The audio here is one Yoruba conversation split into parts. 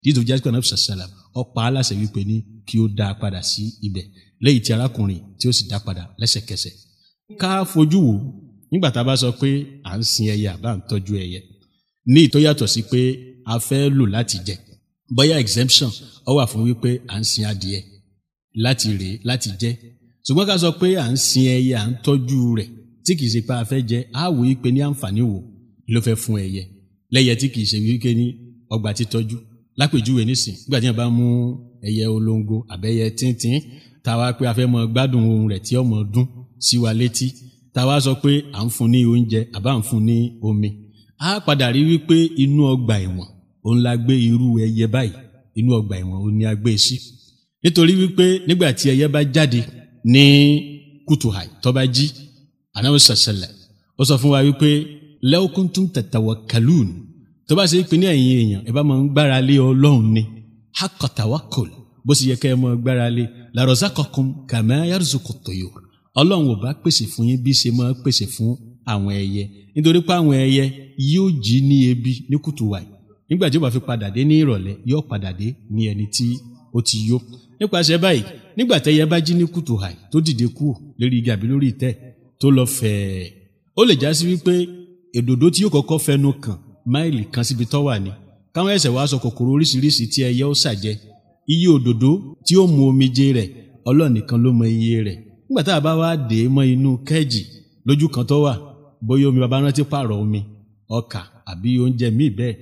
dídò jásíkò anabi sàlám ọ̀pá aláṣẹ wípé ní kí ó dá a padà sí ibẹ̀ lẹ́yìn tí arákùnrin tí ó sì dá padà lẹ́sẹ̀kẹsẹ̀ ká fojú wò nígbà tá a bá sọ pé à ń sin ẹyẹ àbá ń tọ́jú ẹyẹ ní ìtọ́ yàtọ̀ sí pé a fẹ́ lò láti jẹ bóyá exemption ó wà fún wípé à ń sin adìẹ láti rèé láti jẹ ṣùgbọ́n ká sọ pé à ń sin ẹyẹ à ń tọ́jú rẹ̀ tí kìí ṣe pé a fẹ́ jẹ á wò wípé ní àǹfààní wo ló fẹ́ fún ẹyẹ lẹ́yẹ tí kìí ṣe wípé ní ọgbà títọ́jú lápèjúwe nísìn nígbà tí wọn bá mú ẹyẹ olóńgó àbẹ́yẹ tíntín táwa pé a fẹ́ mọ gbádùn ohun rẹ̀ tí ọmọ dún sí wa létí táwa sọ pé à ń fún ní oúnjẹ àbá ń fún ní omi á padà rí wípé inú ọgbà ẹ̀wọ̀n òun la gbé irú ẹyẹ báyìí inú ọgbà ẹ̀wọ̀n òun ni a gbé sí nítorí wípé nígbà tí ẹyẹ bá jáde ní kùtùhàì tó bá jí anáwó sàṣẹlẹ ó sọ fún wa wípé lẹ́ọ̀kúntún tẹ̀tẹ̀wọ̀ kàlùn tó bá ṣe pé ní ẹ̀yìn èèyàn ẹ bá máa ń gbára lé ọlọ́run ni hakọ̀tàwákòl bó sì yẹ kẹ́ ẹ máa gbára lé làrọ̀sákọ̀kùn kàmẹ́ yàrùsùkù tòyò ọlọ́run ò bá pèsè fún yín bí ṣe máa pèsè fún àwọn ẹyẹ nítorí pé àwọn ẹyẹ yóò jí ní ebi ní kùtùwàì nígbà tí ó bá fi padà dé ní ìrọ̀lẹ́ yóò padà dé ní ẹni tí ó ti yó nípasẹ̀ báyìí nígbà tẹ́yẹ bá jí ní kùtùwàì tó dìde kúrò lórí igi àbí lórí ìtẹ́ tó lọ fẹ̀ẹ́ ó lè já sí wípé èdòdó tí yóò kọ́kọ́ fẹnu kàn máìlì kan síbi tó wà ní káwọn ẹsẹ̀ wàá sọ kòkòrò oríṣiríṣi tí ẹyẹ ó ṣàjẹ iye òdòdó tí ó mu omijé rẹ̀ Ọlọ́run nìkan ló mọ iye rẹ̀ nígbà tá a bá wá dé mọ́ inú kẹ́ẹ̀jì lójú kan tó wà bóyá omi bàbá rántí pààrọ̀ omi ọkà àbí oúnjẹ míì bẹ́ẹ̀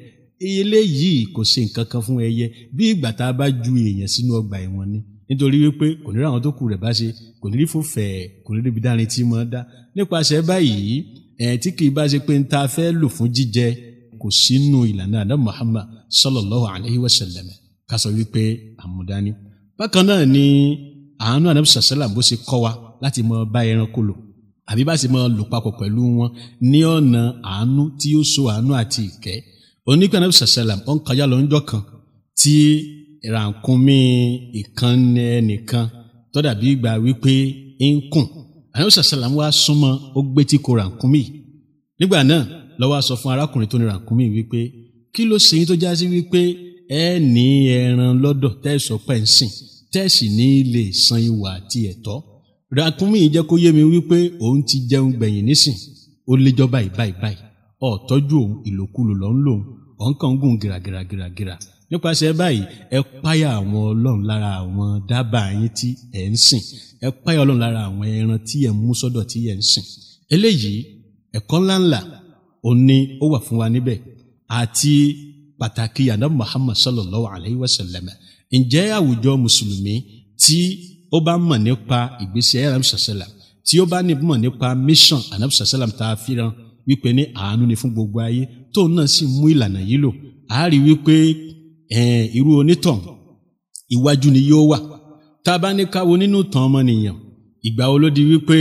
eléyìí kò ṣe nǹkan kan fún ẹyẹ bí ìgbà tá a bá ju èèyàn sínú ọgbà ẹ̀wọ̀n ni nítorí wípé kò ní rí àwọn tó kù rẹ̀ bá ṣe kò ní rí fòfẹ́ kò ní ríbi dárin tí mo dá nípasẹ̀ báyìí ẹ̀ tí kì í bá ṣe pé ń ta fẹ́ lò fún jíjẹ kò sínú ìlànà àdá Muhammad sallallahu alayhi wa sallam ká sọ wípé àmúdání. bákan náà ni àánú ànábì sàṣálàm bó ṣe kọ́ wa láti mọ bá ẹranko lò àbí bá ṣe mọ lò papọ̀ pẹ̀lú wọn ní ọ̀nà àánú tí ó so àánú àti ìkẹ́ onígbà ànábì sàṣálàm ó ń kọjá lọ ńjọ́ kan tí rànkúnmí ìkànnì ẹnìkan tó dàbí ìgbà wípé ń kùn ànábì sàṣálàm wá súnmọ́ ó gbé tí kò rànkúnmí nígbà náà lọ́wọ́ sọ fún arákùnrin tó ní rànkúnmí wípé kí ló ṣe yín tó já sí wípé ẹ ní ẹran lọ́dọ̀ tẹ́sọ̀ pẹ̀ ń sìn tẹ́sì ní lè san ìwà àti ẹ̀tọ́ rànkúnmí yìí jẹ́ kó yé mi wípé òun ti jẹun gbẹ̀yìn nísìn ó léjọ́ báyìí báyìí báyìí ọ̀ tọ́jú òun ìlòkulò lọ́ ń lòun òun kàn ń gùn gìràgìràgìràgìrà nípasẹ̀ báyìí ẹ páyà àwọn ọlọ́run lára àwọn dábàá yín tí ẹ̀ ń sìn ẹ páyà ọlọ́run lára àwọn ẹran tí ẹ̀ ń mú sọ́dọ̀ tí ẹ̀ ń sìn eléyìí ẹ̀kọ́ ńláńlá ó ní ó wà fún wa níbẹ̀ àti pàtàkì yàrá Muhammad sallallahu alayhi wa sallam ǹjẹ́ àwùjọ mùsùlùmí tí ó bá mọ̀ nípa ìgbésí ayé anamsa sallam tí ó bá mọ̀ nípa mission anamsa sallam tá a fìràn wípé ní àánú ni fún gbogbo ayé tóun náà sì mú ìlànà yìí lò á rí wípé irú onítàn iwájú ni yóò wà tá a bá ní káwo nínú tàn ọmọnìyàn ìgbà wo ló di wípé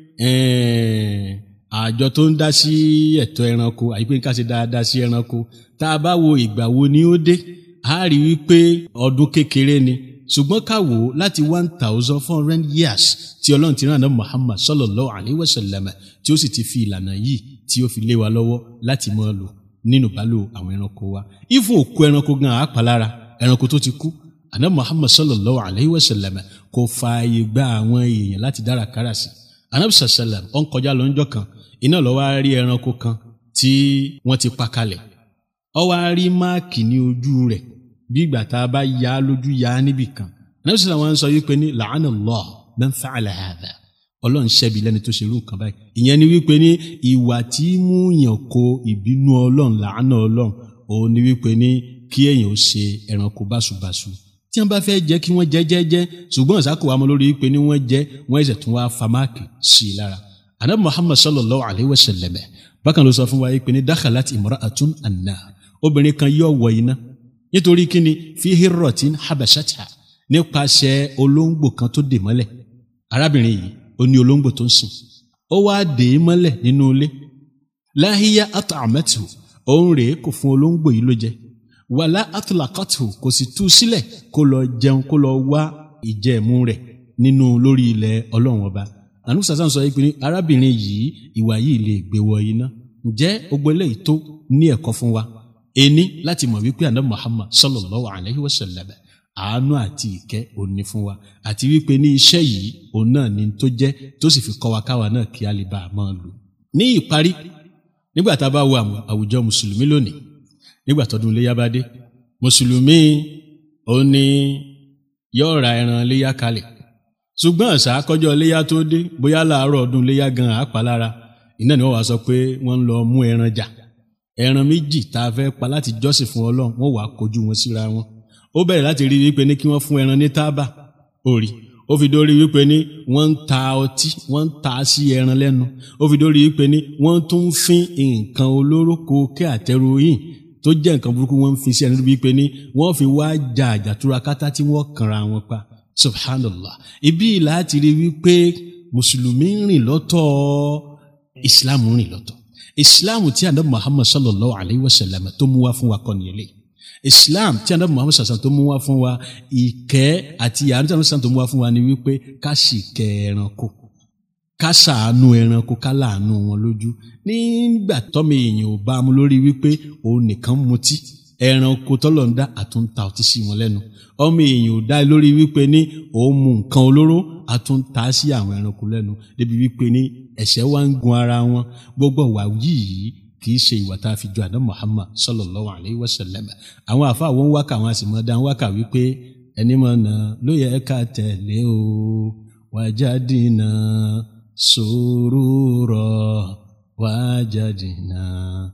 àjọ tó ń dá sí ẹ̀tọ́ ẹranko àyípé ká ṣe dáadáa sí ẹranko tá a bá wo ìgbà wo ni ó dé a rí wípé ọdún kékeré ni ṣùgbọ́n ká wò ó láti one thousand four hundred years tí ọlọ́run ti rán àná Muhammad sallallahu alayhi wa sallam tí ó sì ti fi ìlànà yìí tí ó fi lé wa lọ́wọ́ láti máa lò nínú ìbálò àwọn ẹranko wa ìfún òkú ẹranko gan àápàlára ẹranko tó ti kú àná Muhammad sallallahu alayhi wa sallam kò fààyè gba àwọn èèyàn láti dára kára sí anabi sallam ó ń kọjá lọ́njọ́ kan iná lọ́wọ́ á rí ẹranko kan tí wọ́n ti pa kalẹ̀ ó wá rí máàkì ní ojú rẹ̀ bí ìgbà tá a bá ya lójú ya níbì kan anabi sallam wọn sọ wípé ní la'ana Allah man fa'ala hadha ọlọ́run ṣẹ́bi lẹ́ni tó ṣe irú nǹkan báyìí ìyẹn ni wípé ní ìwà tí mú yàn kó ìbínú ọlọ́run làánà ọlọ́run òun ni wípé ní kí èèyàn ó ṣe ẹranko báṣubàṣu tí wọ́n bá fẹ́ jẹ́ kí wọ́n jẹ́ jẹ́jẹ́ ṣùgbọ́n ìsákò wa mọ́ lórí wípé ní wọ́n jẹ́ wọ́n ẹ̀sẹ̀ tún wá fa máàkì sí i lára anabi muhammad sallallahu alayhi wa sallam bákan ló sọ fún wa wípé ní dakhalat imra'atun annar obìnrin kan yóò wọ iná nítorí kíni fi hirrotin habashatha nípasẹ̀ olóńgbò kan tó dè mọ́lẹ̀ arábìnrin yìí ó ní olóńgbò tó ń sìn ó wá dè é mọ́lẹ̀ nínú ilé láhíyá at'amatu òun rèé kò fún olóńgbò yìí ló jẹ wàlá atulakatu kò sì tú sílẹ̀ kó lọ jẹun kó lọ wá ìjẹ̀mú rẹ̀ nínú lórí ilẹ̀ ọlọ́run ọba ànú sàṣàn sọ pé arábìnrin yìí ìwà yìí lè gbé wọ iná ǹjẹ́ gbogbo eléyìí tó ní ẹ̀kọ́ fún wa ení láti mọ̀ wípé àná muhammad sallallahu alayhi wa sallam àánú àti ìkẹ́ òní fún wa àti wípé ní iṣẹ́ yìí òun náà ni tó jẹ́ tó sì fi kọ́ wa káwa náà kí a lè bá a máa lò ní ìparí nígbà tá a bá wo àwùjọ mùsùlùmí lónìí nígbà tọdún iléyà bá dé mùsùlùmí òun ni yóò ra ẹran iléyà kalẹ̀ ṣùgbọ́n àṣà kọjọ́ iléyà tó dé bóyá láàárọ̀ ọdún iléyà gan àpá lára iná ni wọ́n wá sọ pé wọ́n ń lọ mú ẹran jà ẹran méjì tá a fẹ́ pa láti jọ́sìn fún ọlọ́run wọ́n wàá kojú wọn síra wọn ó bẹ̀rẹ̀ láti rí wípé ní kí wọ́n fún ẹran ní tábà orí ó fi dórí wípé ní wọ́n ń ta ọtí wọ́n ń ta sí ẹran lẹ́nu ó fi dórí wípé ní wọ́n tún ń fín nǹkan olóró koké àtẹròyìn tó jẹ́ nǹkan burúkú wọ́n ń fi sí ẹni wípé ní wọ́n fi wá ja àjàtúra kátá tí wọ́n kanra wọn pa subhanallah ibi láti rí wípé mùsùlùmí ń rìn lọ́tọ̀ islam ń rìn lọ́tọ̀ islam tí anabi muhammad sallallahu alayhi wa sallam tó mú wá fún wa kọ́ nìyẹn lẹ́yìn islam tí anabi muhammad sallallahu tó mú wá fún wa ìkẹ́ àti àánú tí anabi sallallahu tó mú wá fún wa ni wípé ká sì kẹ́ ẹranko ká ṣàánú ẹranko ká láàánú wọn lójú nígbà tọ́mọ èèyàn ò bá mu lórí wípé òun nìkan mutí ẹranko tọ́lọ̀ ń dá àtúntà ọtí sí wọn lẹ́nu ọmọ èèyàn ò dá lórí wípé ní òun mu nǹkan olóró àtúntà sí àwọn ẹranko lẹ́nu débi wípé ní ẹ̀ṣẹ̀ wa ń gun ara wọn gbogbo wà yìí kì í ṣe ìwà tá a fi jọ àná Muhammad sallallahu alayhi wa sallam àwọn àfa àwọn ń wákà àwọn àsìmọ́ dá ń wákà wípé ẹni mọ̀ náà ló yẹ ká tẹ̀lé o wajadina surura wajadina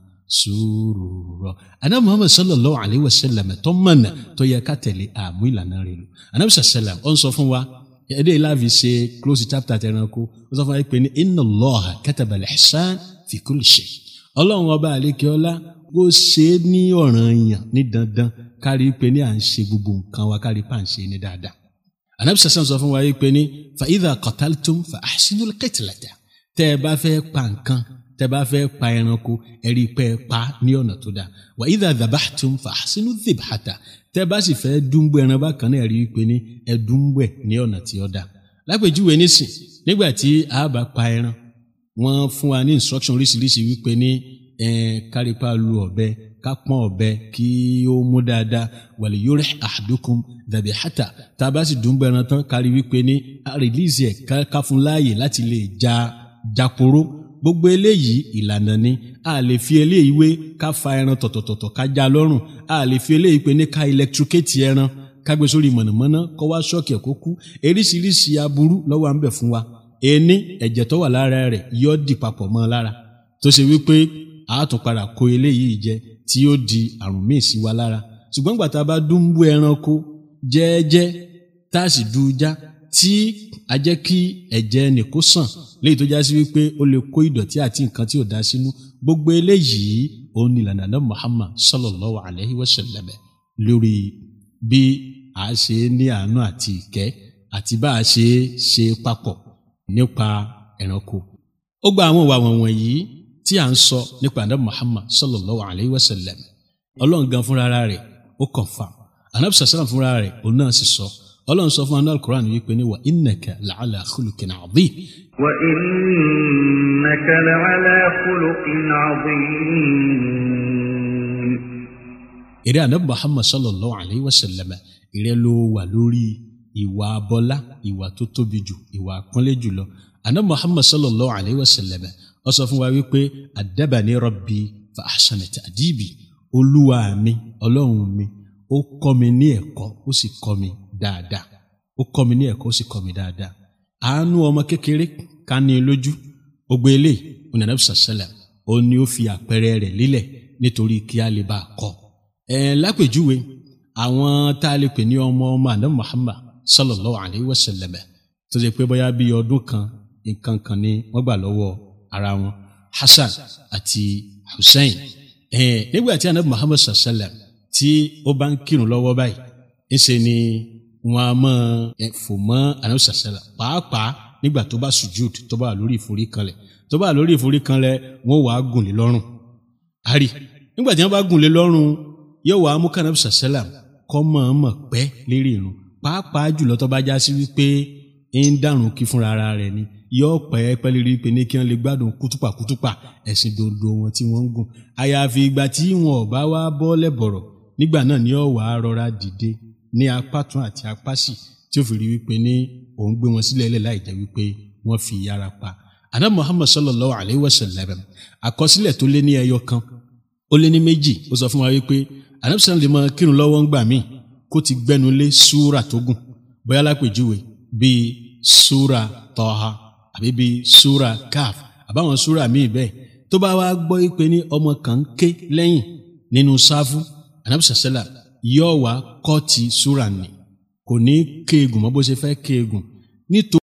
surura ana muhammad sallallahu alayhi wa sallam tó mọ̀nà tó yẹ ká tẹ̀lé àmú ìlànà rẹ̀ lò anabi sallam ó ń sọ fún wa ẹdẹ láàfin ṣe close chapter tẹranko ó sọ fún wa pé ní inna Allaha kataba al-ihsan fi kulli shay ọlọ́run ọba àlékè ọlá ó ṣe é ní ọ̀ràn yàn ní dandan kárí pé ní à ń ṣe gbogbo nǹkan wa kárí pa à ń ṣe ní dáadáa anabi sallam sọ fún wa pé ní fa idha qataltum fa ahsinul qitlata tẹ́ ẹ bá fẹ́ pa nǹkan tẹ́ bá fẹ́ pa ẹranko ẹ̀rí pẹ́ pa ní ọ̀nà tó dáa wà idha dhabahtum fa ahsinu dhibhata tẹ́ bá sì fẹ́ dúnbọ̀ ẹran bákan náà ẹ̀rí pé ní ẹ dúnbọ̀ ní ọ̀nà tí ó dáa lápèjúwe nísìn nígbà tí a bá pa ẹran wọ́n fún wa ní instruction oríṣiríṣi wípé ní kárípà lu ọ̀bẹ ká pọ́n ọ̀bẹ kí ó mú dáadáa wal yurih ahadukum dhabihata tá a bá sì dúnbọ̀ ẹran tán kárí wípé ní a release ẹ̀ ká fún láàyè láti lè ja japoro gbogbo eléyìí ìlànà ni a lè fi eléyìí wé ká fa ẹran tọ̀tọ̀tọ̀tọ̀ ká já lọ́rùn a lè fi eléyìí pé ní ká electrocute ẹran ká gbé sórí mọ̀nàmọ́ná kó wá ṣọ́ọ̀kì ẹ̀ kó kú eríṣiríṣi aburú lọ́wọ́ à ń bẹ̀ fún wa ení ẹ̀jẹ̀ tó wà lára rẹ̀ yóò dì papọ̀ mọ́ lára tó ṣe wípé a tún padà kó eléyìí jẹ tí yóò di àrùn míì sí wa lára ṣùgbọ́n gbàtà bá dúnbú ẹranko jẹ́ẹ́jẹ́ tá a sì dújá tí a jẹ́ kí ẹ̀jẹ̀ nìkó sàn léyìí tó já sí wípé ó lè kó ìdọ̀tí àti nǹkan tí ò dá sínú gbogbo eléyìí òun ni ìlànà náà Muhammad sallallahu alayhi wa sallam lórí bí a ṣe ní àánú àti ìkẹ́ àti bá a ṣe ṣe papọ̀ nípa ẹranko ó gba àwọn ìwà wọ̀nyí tí a ń sọ nípa àná Muhammad sallallahu alayhi wa sallam ọlọ́run gan fúnra rẹ̀ ó confirm anabi sàlám fúnra rẹ̀ òun náà sì sọ ọlọ́run sọ fún anal Quran wípé ní wa innaka la'ala khuluqin adhim. wa innaka la'ala khuluqin adhim. èrè anabi Muhammad sallallahu alayhi wa sallam ìrẹ́ ló wà lórí ìwà abọ́lá ìwà tó tóbi jù ìwà àpọ́nlé jùlọ anabi Muhammad sallallahu alayhi wa sallam ó sọ fún wa wípé adabani rabbi fa ahsana ta'dibi olúwa mi ọlọ́run mi ó kọ́ mi ní ẹ̀kọ́ ó sì kọ́ mi dáadáa ó kọ́ mi ní ẹ̀kọ́ ó sì kọ́ mi dáadáa àánú ọmọ kékeré ká ní lójú gbogbo eléyìí onínàbí sàṣẹlẹ ó ní ó fi àpẹẹrẹ rẹ̀ lílẹ̀ nítorí kí a lè bá a kọ́ ẹ lápèjúwe àwọn tá a lè pè ní ọmọ ọmọ àná Muhammad sallallahu alayhi wa sallam tó ṣe pé bóyá bíi ọdún kan nǹkan kan ni wọ́n gbà lọ́wọ́ ara wọn Hasan àti Hussein ẹ nígbà tí anabi Muhammad sallam tí ó bá ń kírun lọ́wọ́ báyìí ńṣe ni wọn a máa fò mọ́ anabi sallam pàápàá nígbà tó bá sujud tó bá wà lórí ìforíkanlẹ̀ tó bá wà lórí ìforíkanlẹ̀ wọn wàá gùn lé lọ́rùn àrí nígbà tí wọn bá gùn lé lọ́rùn yóò wàá mú kanabi sallam kọ́ mọ̀ọ́mọ̀ pẹ́ lérí irun pàápàá jùlọ tó bá já sí wípé ń dàrún kí fúnra ara rẹ̀ ni yóò pẹ́ pẹ́lẹ́rí pé ní kí wọ́n lè gbádùn kútùpà kútùpà ẹ̀sìn dodo wọn tí wọ́n ń gùn àyàfi ìgbà tí wọn ò bá wá bọ́ lẹ́bọ̀rọ̀ nígbà náà ni ó wàá rọra dìde ní apá tún àti apá sì tí ó fi rí wípé ní òun gbé wọn sílẹ̀ lẹ̀ láì jẹ́ wípé wọ́n fi yára pa àná Muhammad sallallahu alayhi wa sallam àkọsílẹ̀ tó lé ní ẹyọ kan ó lé ní méjì ó sọ fún wa wípé anabisalaam lè máa kírun lọ́wọ́ ń gbà míì kó ti gbẹnu lé súra tó gùn bóyá lápèjúwe bíi súra tọ́ha àbí bíi súra káf àbáwọn súra míì bẹ́ẹ̀ tó bá wá gbọ́ wípé ní ọmọ kan ń ké lẹ́yìn nínú sáfù anabisalaam yóò wá kọ́ ti súra nì kò ní kéegun mọ́ bó ṣe fẹ́ kéegun nítorí.